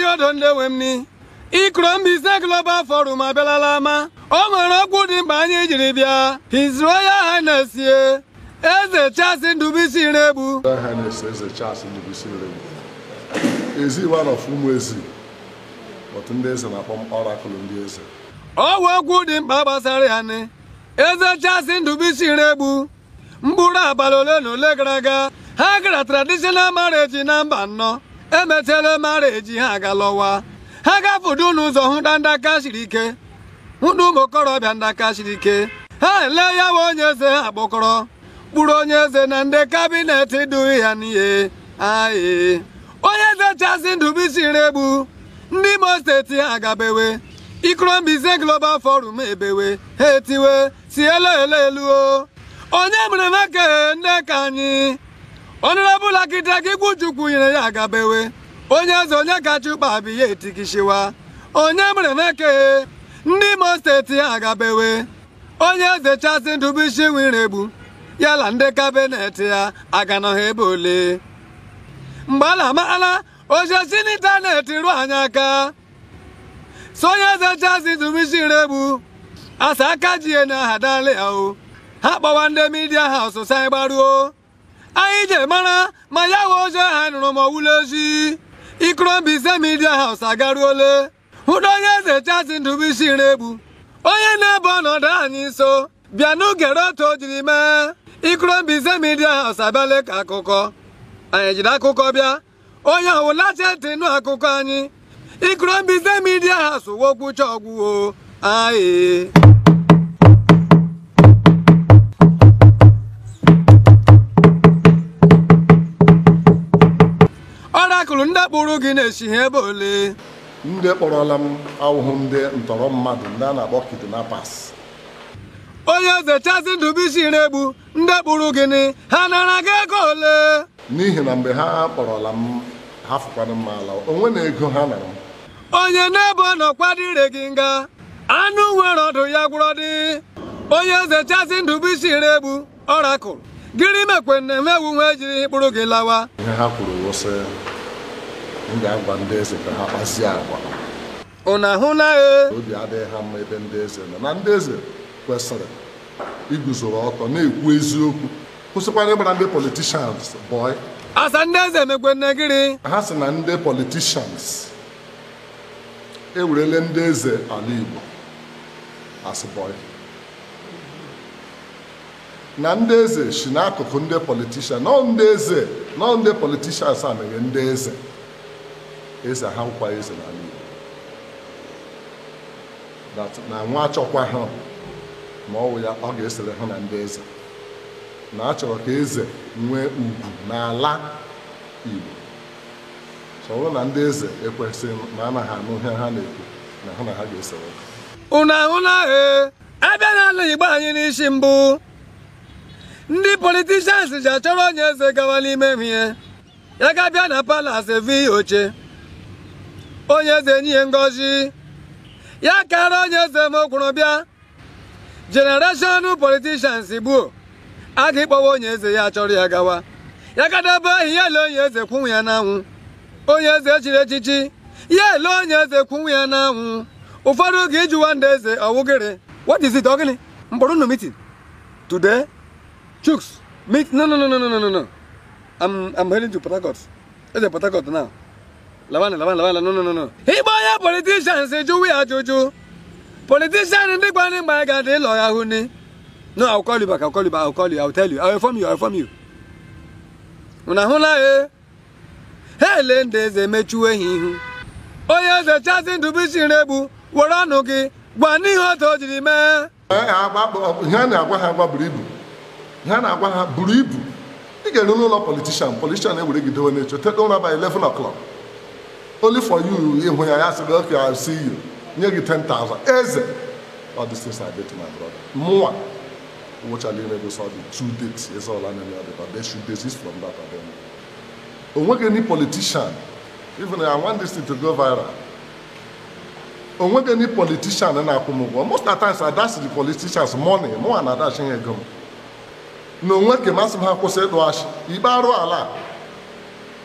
odo ndị nwe m ni ikoro Mbaise Global Forum abịalala ama o nwere okwu dị mkpa anyị jiri bịa His Royal Highness ye eze Charles Ndubuisi Iregbu Royal Highness Eze Charles Ndubuisi Iregbu ezi one of ụmụ ezi otu ndị eze na-akpọ m ọrakụlụ ndị eze ọ bụ okwu dị mkpa gbasara ya ni eze Charles Ndubuisi Iregbu mkpụrụ abalị ole na ole gara aga ha gara traditional marriage na mba nnọọ emechara marriage ha agalọwa ha gafudu n'ụzọ hụta ndaka siri ike hụta ụmụ okorobịa ndaka siri ike ha ele ya bụ onye eze ha kpọkọrọ kpụrụ onye eze na ndị kabinet duhi ya n'ihe aye onye eze Charles Ndubuisi Iregbu ndị Imo steeti ha agabewe Ikoro Mbaise Global Forum ebewe ha etiwe si elu elu elu o onye mere meke nne ka anyị ọnụrọbụl akịta ka ikwu chukwu nyere ya agabewe onye eze onye kacha ụkpa bụ ya etikishiwa onye mere meke ndị Imo steeti ha agabewe onye eze Charles Ndubuisi Iregbu yala ndị kabinet ya aganọghị ebe ole mgbe a na-amaala ojesi n'ịntanetị ruo anyị aka so onye eze Charles Ndubuisi Iregbu asa aka ji ya na aha dala ya o ha kpọwa ndị midia haus sa anyị gbaruo anyị je mara ma ya wee ozi ha nụrụ ma ọwụla ozi Ikoro Mbaise midia haus agaruole hụta onye eze Charles Ndubuisi Iregbu onye na-ebe ọnọdụ anyị nso bịa n'ugere otu o jiri mee Ikoro Mbaise midia haus abịala ka akụkọ anyị jiri akụkọ bịa onye ọbụla chetị nụ akụkọ anyị Ikoro Mbaise midia haus wokwucha ọgwụwo aye ọrakụlụ ndị kpụrụ gị na-esi ha ebe ole ndị kpọrọla m awụhụ ndị ntọrọ mmadụ ndị a na-akpọ kidnappers onye eze Charles Ndubuisi Iregbu ndị kpụrụ gịnị ha nara gị ego ole n'ihi na mgbe ha kpọrọla m ha fụkwana m ala onwe na ego ha nara m onye na-ebe ọnọkwado ire gị nga anụ nwere ọdụ ya gwụrọ dị onye eze Charles Ndubuisi Iregbu ọrakụlụ gịnị mekwe na emewu nwa ejiri kpụrụ gị lawa ihe ha kwuru wụsị m ga-agwa ndị eze ka ha kpazie agwa ụnụ ahụla e obi adịghị ha mma ebe ndị eze nọ na ndị eze kwesịrị iguzoro ọtọ na-ekwu eziokwu kwụsịkwana ịgbara ndị politishans bọị asa ndị eze mekwe nne gịrị ha sị na ndị politishans ewerele ndị eze ala Igbo as bọị na ndị eze si n'akụkụ ndị politishan nọ ndị eze nọ ndị politishans a mere ndị eze eze ha nkwa eze n'ala Igbo that na nwa achọkwa ha ma ọ wụ ya ọ ga-esere ha na ndị eze na a chọrọ ka eze nwee ugwu n'ala Igbo so ọ bụrụ na ndị eze ekwesịghị ma anaghị anụ ihe ha na-ekwu na ha na ha ga-esere ha ụnụ ahụla e abịa n'ala Igbo anyị n'isi mbụ ndị politishans ji achọrọ onye eze gawa n'ime ihe ya ga-abịa na palas evi oche onye eze nye ngozi ya kara onye eze ma okwuru bịa generation politishans gbuo a ga-ekpọwa onye eze ya chọrọ ya gawa ya gadebe ahụ ya ele onye eze kwunwu ya n'anwụ onye eze echiri echichi ya ele onye eze kwunwu ya n'anwụ ụfọdụ ga ijuwa ndị eze ọwụgịrị what is it ogini mkpọrọ unu meeting today Chooks, meet. No, no, no, no, no, no, no, no. I'm, I'm heading to Port Harcourt. It's Port Harcourt now. Lawana, Lawana, Lawana, no, no, no, no. He boy, ya politicians, you we are Jojo. Politician, ndị gba ndị mgbe anyị ga-adị ịlọ ya hụ ni. No, I'll call you back, I'll call you back, I'll call you, I'll tell you, I'll inform you, I'll inform you. Unu ahụla e? Ha ele ndị eze emechuo ehi ihu. Onye eze Charles Ndubuisi Iregbu were ọnụ gị gwa n'ihe otu o jiri mee. ihe a na-agwa ha agwa buru ibu ihe a na-agwa ha buru ibu ị ga-eru n'ụlọ politishan politishan ewere gị dowe n'echo tete ụra by 11 o'clock only for you ịhụ ya ya sị gị okay I'll see you nye gị 10,000 eze all these things I did to my brother mụnwa wụchala ime gosi the two dates eze ọla nene ya dịba they should desist from that abem onweghị any politician even I want this thing to go viral onweghị any politician na-akwụ m ụgwọ most of the times I dash the politicians money mụnwa na adash ha ego m na onwe ka masị m ha kwụsị ịdụ achị ikpe arụ ala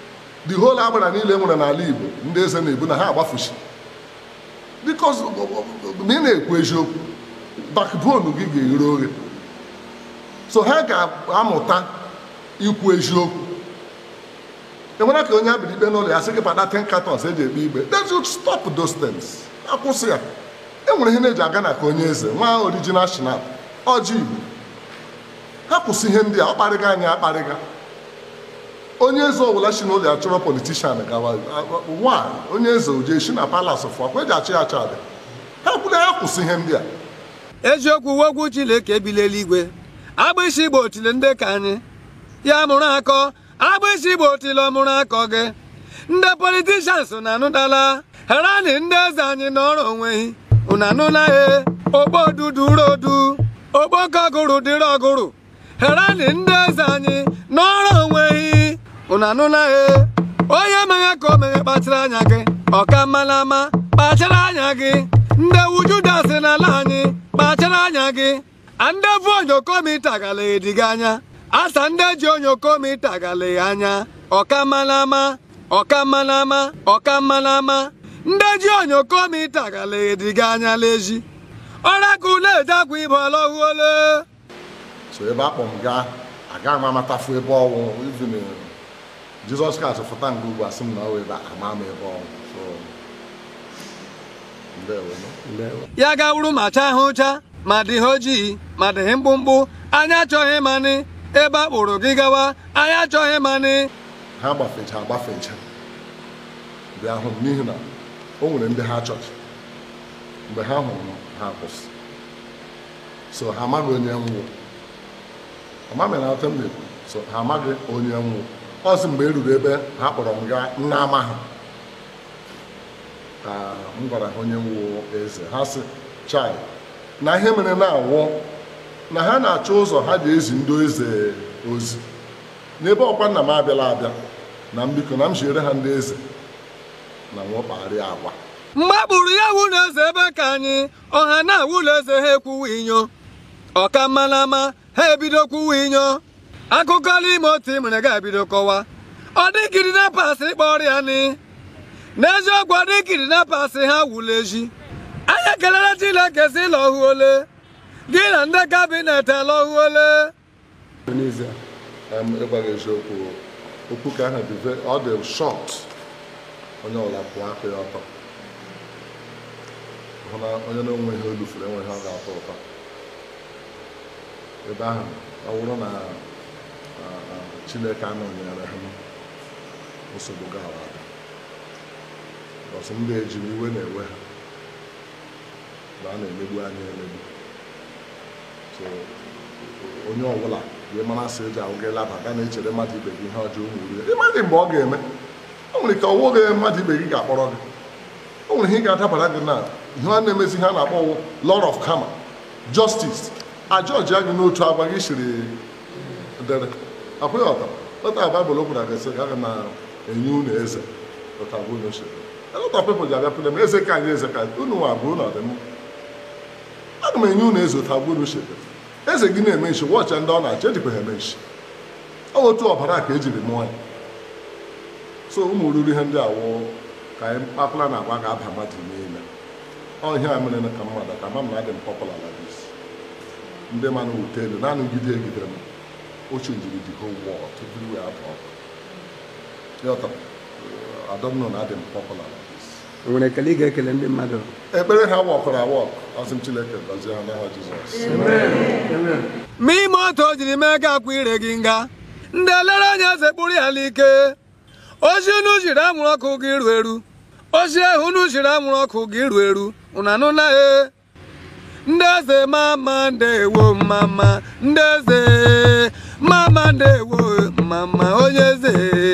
the whole agbara niile nwere n'ala igbo ndị eze na-ebu na ha agbafuchi because ma ị na-ekwu eziokwu backbone gị ga-eghere oghe so ha ga-amụta ikwu eziokwu enwere ka onye abịa ikpe n'ụlọ ya sị gị kpata 10 cartons eji ekpe ikpe they should stop those things akwụsị ya enwere ihe na-eji aga na ka onye eze nwa original shinap ọjị igbo ha kwụsị ihe ndị a ọ kparịga anyị akparịga onye eze ọbụla si n'ụlọ ya chọrọ politishan gawa nwaanyị onye eze oje si na palas fụ akwa eji achị ya achọ adị ha kwuru ha kwụsị ihe ndị a eziokwu wogwu Chineke ebili eluigwe agbịsị igbo otile ndị ka anyị ya mụrụ akọ agbịsị igbo otile ọmụrụ akọ gị ndị politishans na-anụdala herani ndị eze anyị n'ọrụ onweghị unu anụla he ogbo duduru odu okpoko ọgụrụ dịrị ọgụrụ herani ndị eze anyị n'ọrụ onweghị unu anụla he onye meghe ka o meghe kpachara anya gị ọka mala ama kpachara anya gị ndị wujudas n'ala anyị kpachara anya gị ndị vu onyokomita galeghị gị anya asa ndị ji onyokomita galeghị anya ọka mala ama ọka mala ama ọka mala ama ndị ji onyokomita galeghị gị anya leji ọrakụ na-eje akwa ibe ọlọhuole so ebe akpọ m gaa agaghị m amatafu ebe ọnwụ even jizọs kraịst fụta nga ugbu a sị m na ọwụ ebe a ama m ebe ọnwụ so ndewo ya gawuru ma chaa ha ụcha ma dị ha ojii ma dị ha mkpụmkpụ anyị achọghị manị ebe a kpụrụ gị gawa anyị achọghị manị ha gbafecha agbafecha bịa hụ m n'ihi na o nwere ndị ha chọrọ mgbe ha hụrụ m ha kwụsị so ha amaghị onye nwụ ọmamị na atọ m na-ekwu so ha amaghị onye nwụ ọsị mgbe e ruru ebe ha kpọrọ m gaa nna ama ha ka m gwara ha onye nwụ eze ha sị chai na ihe mere na-awụ na ha na-achọ ụzọ ha ji ezi ndị eze ozi n'ebe ọkwa nna m abịala abịa na m biko na m jiere ha ndị eze na nwekpagharịa agwa mgbe kpụrụ ya wụlọ eze ebe ka anyị ọha na wụlọ eze ha ekwuwa inyo ọka mmalama ha ebido kwuwa inyo akụkọ n'ime otu imere ga-ebido kọwa ọ dịkiri na pasị kpọrọ ya ni n'eziokwu ọ dịkiri na pasị ha wụlọ eji anyị ekelere Chineke si lọhuole gị na ndị kabinet lọhuole Em, ịgwaghị eziokwu okwu ka ahụ dị ve- ọ dị shọt onye ọbụla pụọ aka ya ọtọ hụ na onye na-enwe ihe olu furu enwe ihe ọ ga-atọ ụtọ ebe ahụ ọ bụrụ na ah, ah, chineke anọnyere ha nsogbu gawa ada bọsụ ndị ejiri iwe na-ewe ha na a na-emegbu anyị emegbu so onye ọbụla wee mara sị eji ahụ gị laba ga na-echere mmadụ ibe gị ihe ọjọọ nwuru ịmadị mgbe ọ ga-eme o nwere ka ọwụ gị mmadụ ibe gị ga-akpọrọ gị o nwere ihe ga-adabara gị na ihe a na-emezi ihe a na-akpọ wụ lord of karma justice ajọji gị n'otu agwa gị siri dere akwụghị ọta lọta baịbụl gwara gị sị gaghị na enye unu eze lọta bụ unu siri lọta pepụl ji abịapụta m eze ka anyị eze ka unu nwa bụ unu ọdịmma aga m enye unu eze ụta bụ unu siri eze gị na-eme nshi wọchị ndị ọ na-achọ ejikwa ha eme nshi ọ bụ otu ọbara ka ejiri mụọ ya so ụmụ ruru ihe ndị awụ ka anyị kpapụla na agwa ga-aba mmadụ niile ọ ihe a mere ka mmadụ ka ma m na adị m pọpụla na dis ndị manụ wute elu naanị gide egidere m oche njiri the whole world everywhere abụọ yọta adọmnọ na adị m pọpụla na dis o nwere ekele ị ga-ekele ndị mmadụ ekpere ha wọkụrụ awọk ọsị m chineke gọzie ha n'aha jizọs ma ime otu o jiri mee ka akwa ire gị nga ndị elere anya eze kpụrụ ya n'ike ozi unu jiri anwụrụ ọkụ gị iru eru ozi ahụ unu jiri anwụrụ ọkụ gị iru eru unu anụla e ndị eze mama ndewo mama ndị eze mama ndewo mama onye eze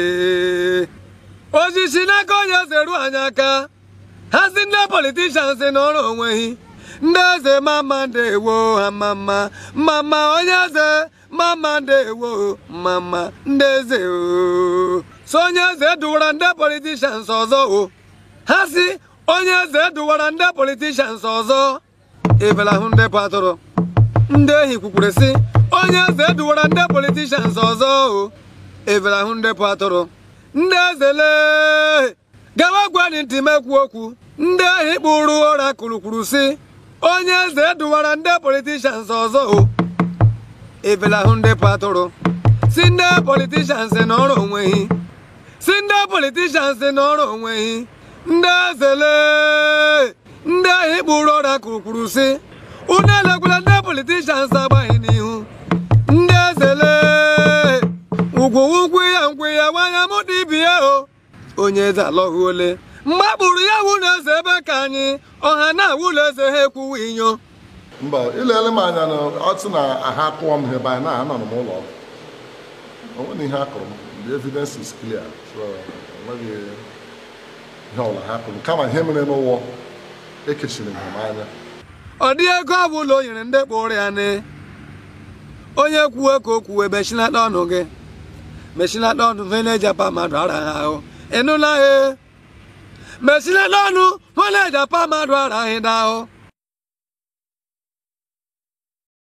ozi si n'aka onye eze ruo anyị aka ha si ndị politishans n'ọrụ onweghị ndị eze mama ndewo ha mama mama onye eze mama ndewo mama ndị eze o so onye eze duwara ndị politishans ọzọ o ha si onye eze duwara ndị politishans ọzọ ebelahụ ndị bụ atụrụ ndị ehi kwukwere sị onye eze duwara ndị politishans ọzọ o ebelahụ ndị bụ atụrụ ndị ezele gawa gwani ntị mekwu okwu ndị ahụ kpụrụ ụra kwurukwuru si onye eze duwara ndị politishans ọzọ o evelahụ ndị patụrụ si ndị politishans n'ọrụ onweghị si ndị politishans n'ọrụ onweghị ndị ezele ndị ahụ kpụrụ ụra kwurukwuru si unu elekwala ndị politishans agbaghị n'ihu ndị ezele ugwu ugwu ya ngwe ya nwanya mụ dibia o onye eze alọghị ole mgbe a kpụrụ ya wụlọ eze ebe ka anyị ọha na wụlọ eze ha ekwuwe inyo mba ilele m anya na ọtụ na aha akụọ m ebe anyị na anọ m ụlọ ọgwụ o nweghị ihe akụrụ m the evidence is clear so enweghị ihe ọbụla ha kụrụ kama ihe mere n'ụwọ ekechiri m ha anya ọ dị ego ọ bụla o nyere ndị kpụrụ ya ne onye kwuwe ka o kwuwe mechinata ọnụ gị mechinata ọnụ fe na-ejapa mmadụ ara ha ahụ ịnụla he mechinata ọnụ fe na-ejapa mmadụ ara ahụ ahụ